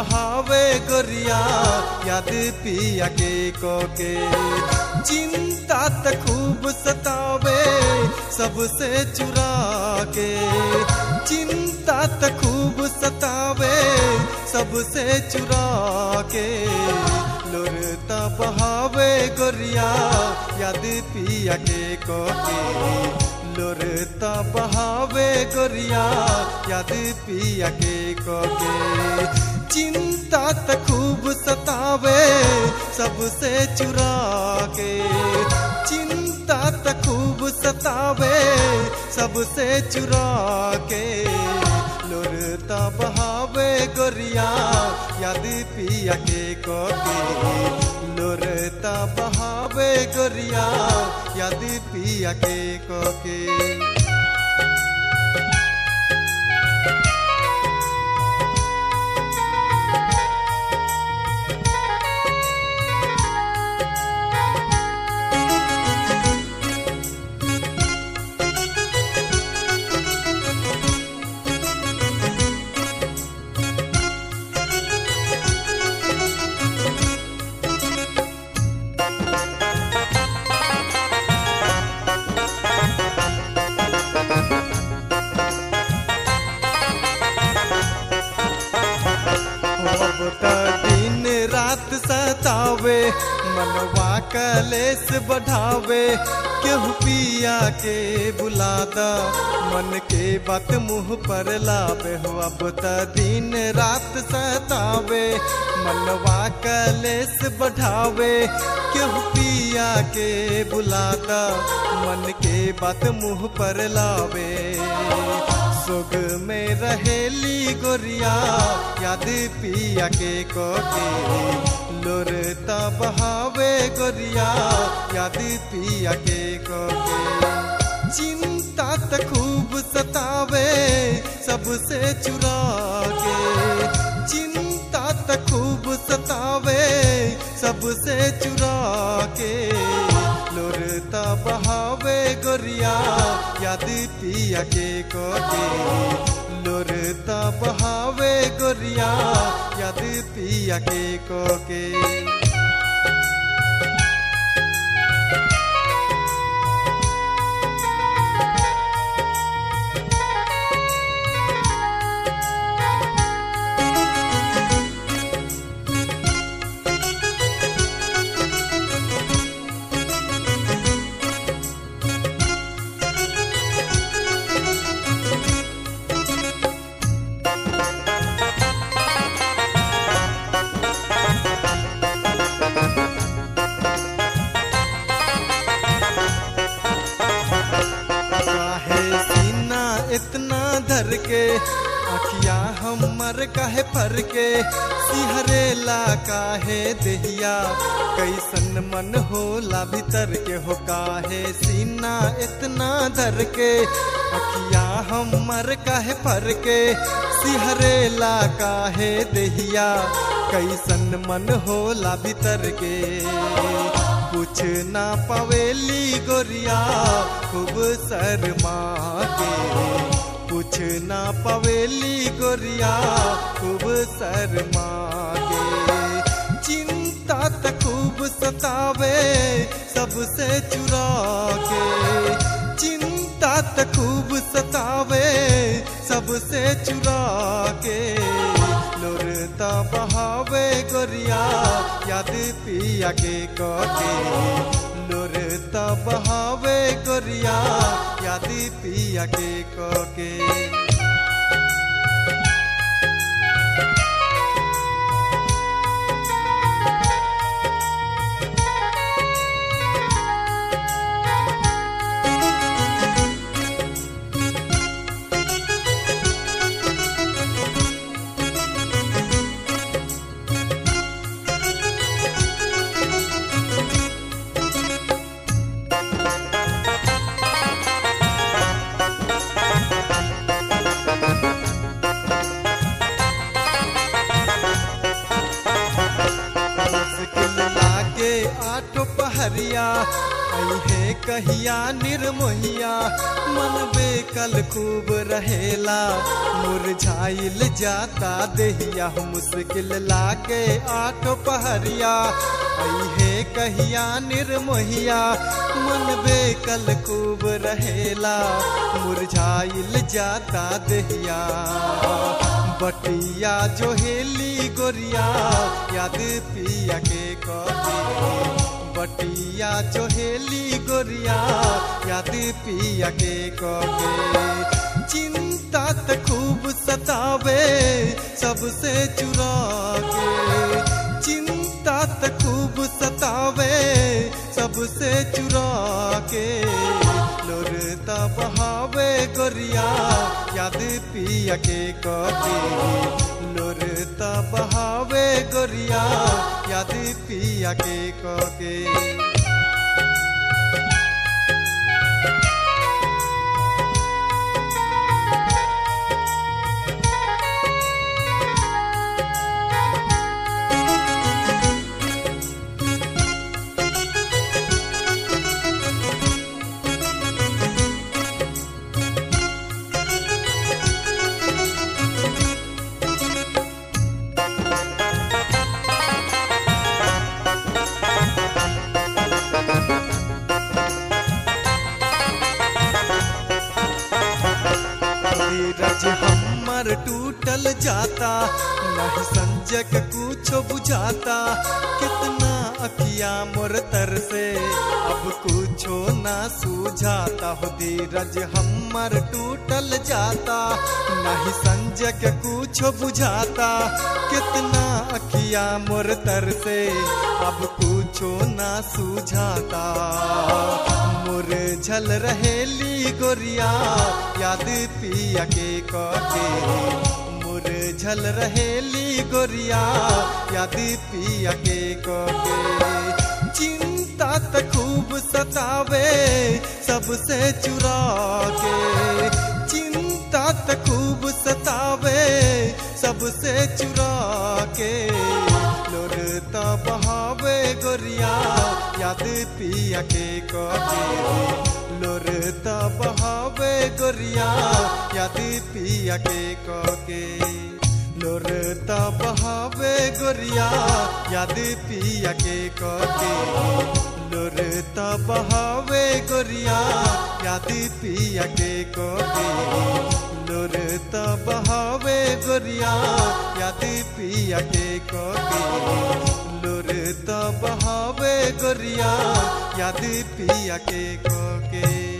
बहावे गोरिया याद पिया के कोके चिंता त खूब सतावे सबसे चुरा के चिंता त खूब सतावे सबसे चुरा के लोरता बहावे गोरिया याद पिया के कोके लोरता बहावे गोरिया याद पिया के कोके चिंता त खूब सतावे सबसे चुरा के चिंता त खूब सतावे सबसे चुरा के लोरता बहावे गोरिया याद पिया के कोके लोरता बहावे गोरिया याद पिया के कोके अब त दिन रात सतावे मनवा कलेस बढ़ावे केहू पिया के बुलादा मन के बात मुंह पर लावे हो अब त दिन रात सतावे मनवा कलेस बढ़ावे केहू पिया के बुलादा मन के बात मुंह पर लावे सुग में रहेली गोरिया याद पिया के कोके लोरता बहावे गोरिया याद पिया के कोके चिंता त खूब सतावे सबसे चुरा के चिंता त खूब सतावे सबसे चुरा के लोरता बहावे गोरिया याद पिया के कोके लोरता बहावे गोरिया याद पिया के कोके काहे सीना इतना धर के अखिया हमर काहे फर के सिहरेला काहे देहिया कैसन मन होला भीतर के हो काहे सीना इतना धर के अखिया हमर काहे फर के सिहरेला काहे देहिया कैसन मन होला भीतर के कुछ ना पवेली गोरिया खूब शर्मा के कुछ ना पवेली गोरिया खूब शर्मा के चिंता त खूब सतावे सबसे चुरा के चिंता त खूब सतावे सबसे चुरा के लोरता बहावे गोरिया याद पिया के कोके लोरता बहावे गोरिया याद पिया के कोके पहरिया अहे कहिया निर्मोहिया मन बेकल खूब रहेला मुरझाइल जाता देहिया मुश्किल लाके आठ पहरिया अहे कहिया निर्मोहिया मन बेकल खूब रहेला मुरझाइल जाता देहिया बटिया जो हेली गोरिया याद पिया के कहे बटिया जो हेली गोरिया याद पिया के कहे चिंता त खूब सतावे सबसे चुरा के चिंता त खूब सतावे सबसे चुरा के लोरता बहावे गोरिया याद पिया के कहे लोरता बहावे गोरिया याद पिया के कहे धीरज हमर टूटल जाता नहीं संजक कुछो बुझाता कितना अखिया मोर तर से अब कुछो ना सूझाता हो धीरज हमर टूटल जाता नहीं संजक कुछो बुझाता कितना अखिया मोर तर से अब कुछो ना सूझाता मोर झल रहेली गोरिया याद पिया के कहे मोर झल रहेली गोरिया याद पिया के कहे चिंता त खूब सतावे सबसे चुरा के चिंता त खूब सतावे सबसे चुरा के लोरता बहावे गोरिया याद पिया के कहे लोरता बहावे गोरिया याद पिया के कहे लोरता बहावे गोरिया याद पिया के कहे लोरता बहावे गोरिया याद पिया के कहे लोरता बहावे गोरिया याद पिया के कहे लोरता बहावे गोरिया याद पिया के कहे